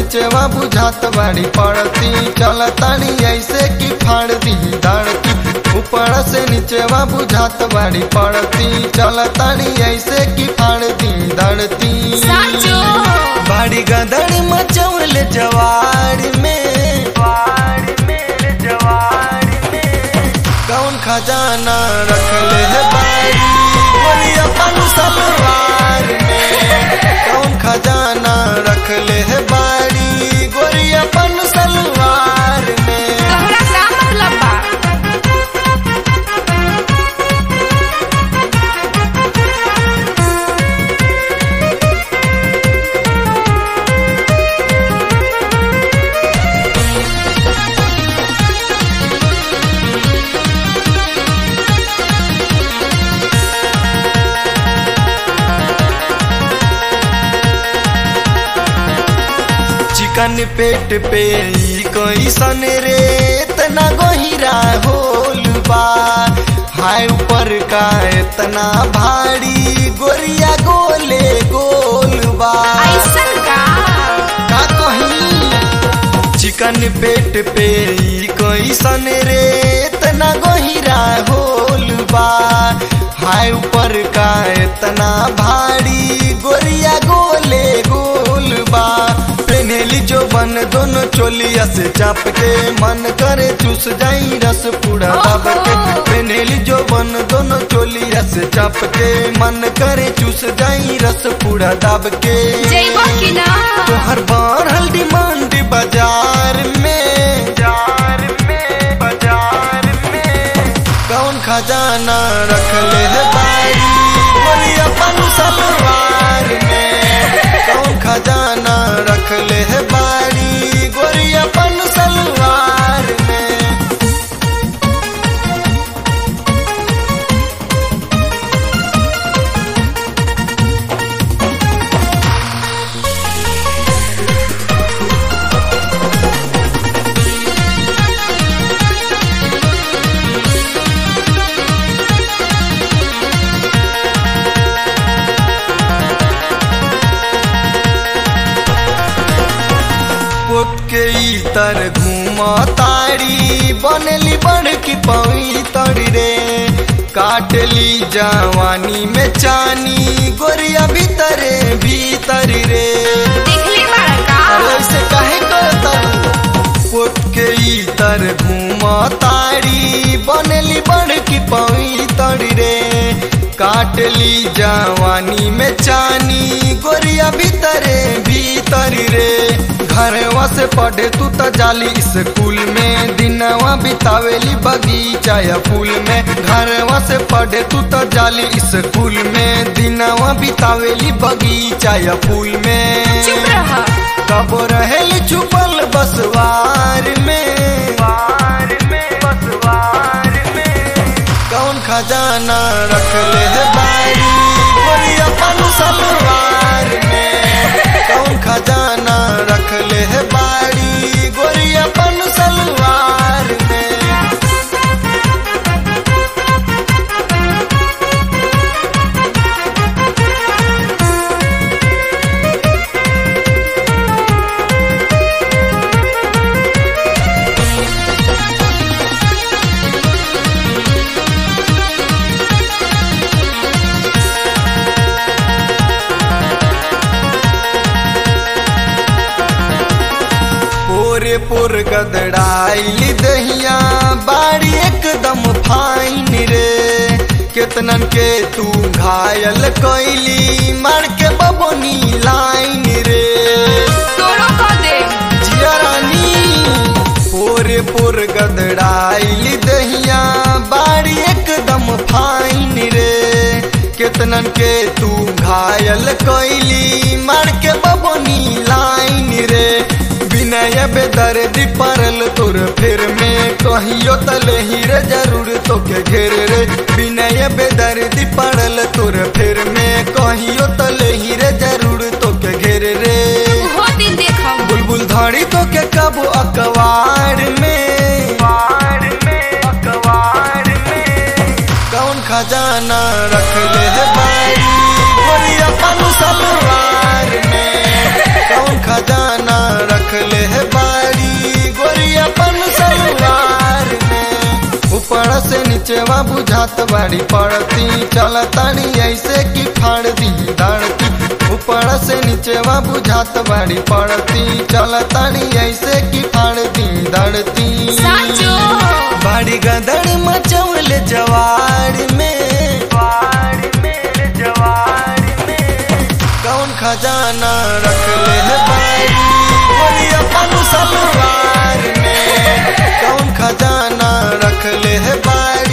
नीचवा बुझात बाड़ी पड़ती चलतानी ऐसे की फाड़ दी धड़ती ऊपर से नीचवा बुझात बाड़ी पड़ती चलतानी ऐसे की फाड़ दी धड़ती साचो बाड़ी गदड़ मचौल जवार में कौन खजाना रख ले है बाड़ी बोली अपन सलवार में कौन खजाना रख ले है बाड़ी गोरी अपन सलवार में तोहरा का मतलब बा चिकन पेट पे ई कैसन रे इतना गहिरा होल बा हाय ऊपर का इतना भारी गोरिया गोले गोल बा ऐसन का का कही चिकन पेट पे ई कैसन रे इतना गहिरा होल बा हाय ऊपर का इतना भारी गोरिया गोले गोल बा पेनेली जो बन दोनों चोलिया से चाप के मन करे चूस जाई रस पूरा दब के पेनेली जो बन दोनों चोलिया से चाप के मन करे चूस जाई रस पूरा दब के जइबो कि ना तोहर बढ़ल डिमांड बाजार में बाजार में बाजार में कौन खजाना रख ले है बारी बोली अपन सलवार में कौन खजाना रख ले है बारी गोरी अपन सलवार में पोत के तर घूम तारी बनली बड़ की पवित्र रे काटली जवानी में चानी गोरिया भीतरे भीतर रे देखले बाड़ा का अरे ऐसे काहे करता पोत के तर घूम तारी बनली बड़ की पवित्र रे काटली जवानी में चानी गोरिया भीतरे भीतर रे घरवा से पढ़े तू त जाली स्कूल में दिनवा बितावेली बगीचा या फूल में घरवा से पढ़े तू त जाली स्कूल में दिनवा बितावेली बगीचा या फूल में चुप रह कबो रहेली छुपल बसवार में वार में बसवार में कौन खजाना रख ले है बारी बोली अपन सलवार में कौन खजाना रख ले है बारी गोरी अपन सलवार में पोरे पोर गदड़ाइली दहिया बाड़ी एकदम फाइन रे केतनन के तू घायल कैली मार के बबनी लाइन रे तोरो को दे जिया रानी पोरे पोर गदड़ाइली दहिया बाड़ी एकदम फाइन रे केतनन के तू घायल कैली मार के बबनी लाइन रे विनय बेदर्दी परल तोर फिर में कहियो तले हीरे जरूर तोके घेर रे विनय बेदर्दी पड़ल तोर फिर में कहियो तले हीरे जरूर तोके घेर रे हो दिन देखम बुलबुल धाड़ी तो के कब अखबार में अखबार में कौन खजाना रख ले है बारी बोली अपन सलवार में कौन खजाना रख से नीचेवा बुझात बाड़ी पड़ती चलतानी ऐसे की फाड़ दी दड़ती ऊपर से नीचेवा बुझात बाड़ी पड़ती चलतानी ऐसे की फाड़ दी दड़ती साचो बाड़ी गदड़ मचौल जवार में कौन खजाना रख ले है बाड़ी बोली अपन सलवार में कौन खजाना रख ले है बाड़ी